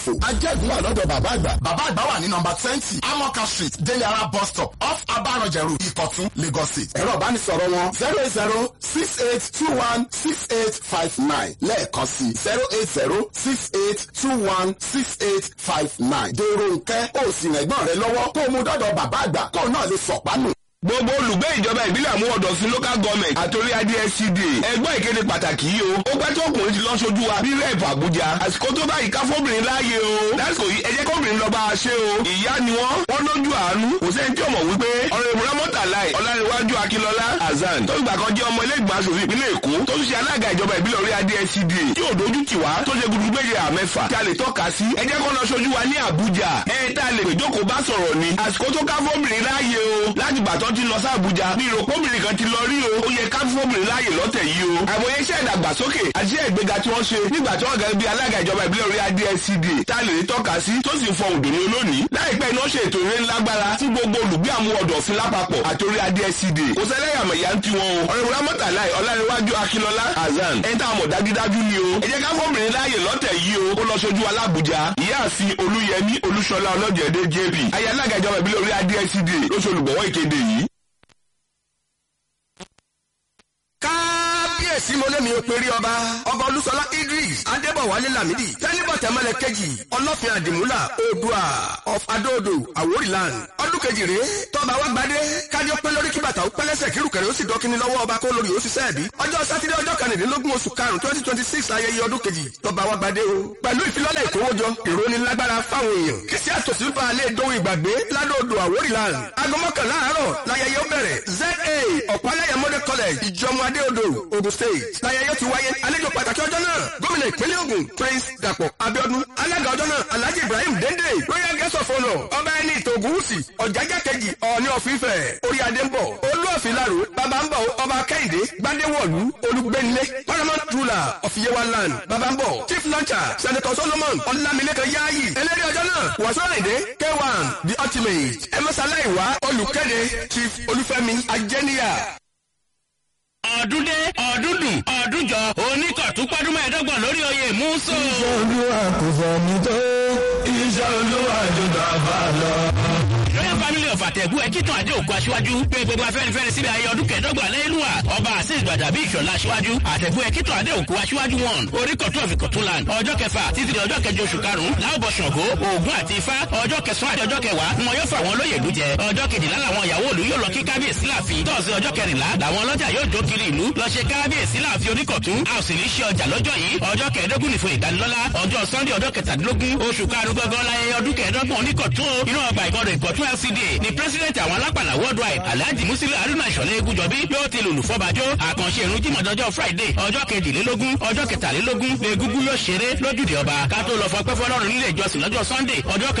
fò. ajẹ́gun wà lọ́dọ̀ bàbá àgbà. bàbá àgbà wà ní nọmba twenty amoka street deliara bus stop off abarọ̀jẹ̀rù ìkọ̀tún lagos state. ẹ̀rọ ìbánisọ̀rọ̀ wọn zero eight zero six eight two one six eight five nine lẹ́ẹ̀kan sí zero eight zero six eight two one six eight five nine. dèrò nkẹ́ ó sì rẹ̀ gbọ́n rẹ lọ́wọ́ kó o mú dọ́dọ̀ bàbá àgbà kó o náà lè sọ̀pánù. gbogbo olùgbé ìjọba ìbílẹ̀ àmúwọ̀dọ̀sí local government àtòrí adscd ẹgbọ́n ìkéde pàtàkì yìí o ó pẹ́ tó ọkùnrin ti lọ sójú wa bí rẹ́ẹ̀pù àbújá àsìkò tó báyìí ká fóbìnrin láàyè o lásìkò yìí ẹ jẹ́ kóbìnrin lọ bá a ṣe o ìyá ni wọ́n wọ́n lójú àánú kò sẹ́ni tí ò mọ̀ wípé ọ̀rọ̀ ìmúra mọ́tàláì ọ̀làríwájú akínlọ́lá azan tó ìgbà kan jẹ́ ọmọ ilé ìgbìmọ̀ asòfin ìpínlẹ̀ èkó tó tún ṣe alága ìjọba ìbílẹ̀ orí adscd tí ò dojú tì wá tó ṣe gudugu méje àmẹ́fà tí a lè tọ́ka sí ẹ jẹ́ kó lọ sójú wa ní àbújá ẹ tá a lè pè jókòó bá sọ̀rọ̀ ni àsìkò tó ká fóbìnrin láàyè o láti gbàtọ́ ti lọ sí àbújá bí ìròpóbìnrin kan ti lọ rí o ó yẹ ká fóbìnrin láàyè lọ́tẹ̀ yìí o àìmọye iṣẹ́ ìdàgbàsókè àti iṣẹ́ ìgbéga tí wọ́n ṣe nígbà tí wọ́n gẹ́gẹ́ bí alága ìjọba ìbílẹ̀ orí adscd tá a lè rí tọ́ka sí tó sì fọ òdòní olónìí láìpẹ́ iná ṣe ètò ìrẹ́ ńlágbára fún gbogbo olùgbé àmúwọ̀dọ̀ sí lápapọ̀ àti orí adscd kò sẹ́lẹ̀yàmẹ̀yà ń tiwọn o ọ̀rẹ́ ìwúrẹ́ mọ́tàláì ọ̀làríwájú akínlọ́lá azan ẹni tá a mọ̀ dájúdájú ni o ẹ jẹ́ ká fóbìnrin láàyè lọ́tẹ̀ yìí o ó lọ sojú alábùjá ìyáàfin olúyẹmí olúṣọlá ọlọ́jẹ̀dẹ̀ jp ayé alága ìjọba ìbílẹ̀ orí adscd ló ṣe olùgbọ̀wọ́ ìkéde yìí. kábíyèsí mo lémi òpèrè ọba ọba olúṣọlá idris adébọwálé lamidi tẹnibọ tẹmẹlẹ kejì ọlọfin àdìmúlà oòdùà of adóodò àwórìland ọdún kejì rèé tọba wa gbadé kájọ pé lórí kíbàtà ó pẹlẹsẹ kírùkẹrẹ ó sì dọkíní lọ́wọ́ ọba kó lórí ó sì sẹẹbí ọjọ́ sátidé ọjọ́ kẹrìndínlógún oṣù karùn twenty twenty six ayẹyẹ ọdún kejì tọba wa gbadé o pẹ̀lú ìfilọ́lẹ̀ ìkówójọ ìrónilágbára fáwọn èèyàn kìsì àtòsí fa alẹ́ ìdóhùn ìgbàgbé ládòdò àwórìland aago mọ́kànlá àárọ̀ láyẹyẹ ó bẹ̀rẹ̀ za ọ̀pálẹ̀yẹ model college ìjọmọ adéodò ogun state láyẹyẹ ti wáyé àlejò pàtàkì ọjọ́ náà gómìnà ìpínlẹ̀ Ògùn prince dàpọ̀ abiodun alága ọjọ́ náà alhaji ibrahim dende royal guest of honour ọba ẹni ìtògùnwùsì ọ̀jájá kejì ọ̀ọ́ni ọ̀fífẹ́ orí adé ń bọ̀ olú ọ̀fìlàrò bàbá ń bọ̀ ọba kẹ́hìndé gbadéwọ̀lú olùgbẹ́nilé paramount ruler of yewa land bàbá ń bọ̀ chief launcher senator solomon ọlámilékan yáàyì eléré ọjọ́ náà wàsóòrìndé k1 the ultimate ẹmọ́sáláìwá olùkéde chief olúfẹ́mi ajẹ́níyà ọdún dé ọdún dùn ọdún jọ oníkọ̀tún pọ́dún mẹ́ẹ̀ẹ́dọ́gbọ̀n lórí oyè múso. iṣẹ́ olúwa kò sẹ́ni tó iṣẹ́ olúwa jù bàbá lọ. royal family of àtẹ̀gù ẹ̀kítàn àdé òkú aṣíwájú pé gbogbo afẹ́nifẹ́re síbi ayé ọdún kẹẹ̀dọ́gbọ̀n lẹ́yìnlúwà ọba àṣìṣ gbàdàbí ìṣọ̀lá aṣíwájú àtẹ̀gù ẹ̀kítàn àdé òkú aṣíwájú wọn orí kọ̀tún ọ̀fìn kọ̀tún land ọjọ́ kẹfà títí di ọjọ́ kẹjọ oṣù karùn-ún láwùbọ̀ ṣàngó ògún àti ifá ọjọ́ kẹsàn-án àti ọjọ́ kẹwàá ni wọn yóò fà wọn lóye ìlú jẹ ọjọ́ kejìlá làwọn ìyàwó òlu yóò lọ kí kábíyèsí láàfin tọ́sí ọjọ́ kẹrìnlá làwọn ọlọ́jà yóò jó kiri ìlú lọ ṣe kábíyèsí láàfin oníkọ̀tún a ò sì ní ṣe ọjà lọ́jọ́ yìí ọjọ́ kẹẹ̀ẹ́dógún nìfo ìdánilọ́lá ọjọ́ sunday ọjọ́ kẹtàdínlógún oṣù karùn-ún gangan láyé ọdún kẹẹ̀ẹ́dọ́gbọ̀n oníkọ̀tún inú ọgbà ìkọdọ̀ ìkọ̀tún lcda ni president àwọn alápàlà worldwide alhaji musili haruna ìṣọ̀lẹ̀ egúnjọbí yóò ti lùlù fọ́bàjọ́ àkànṣe ìrun jímọ̀dọ́jọ́ friday ọjọ́ kejìlélógún ọjọ́ kẹtàlélógún lẹ́gúngún yóò ṣeré lójúde ọba ká tó lọ fọpẹ́ fọlọ́run nílé ìjọsìn lọ́jọ́ sunday ọjọ́ kẹ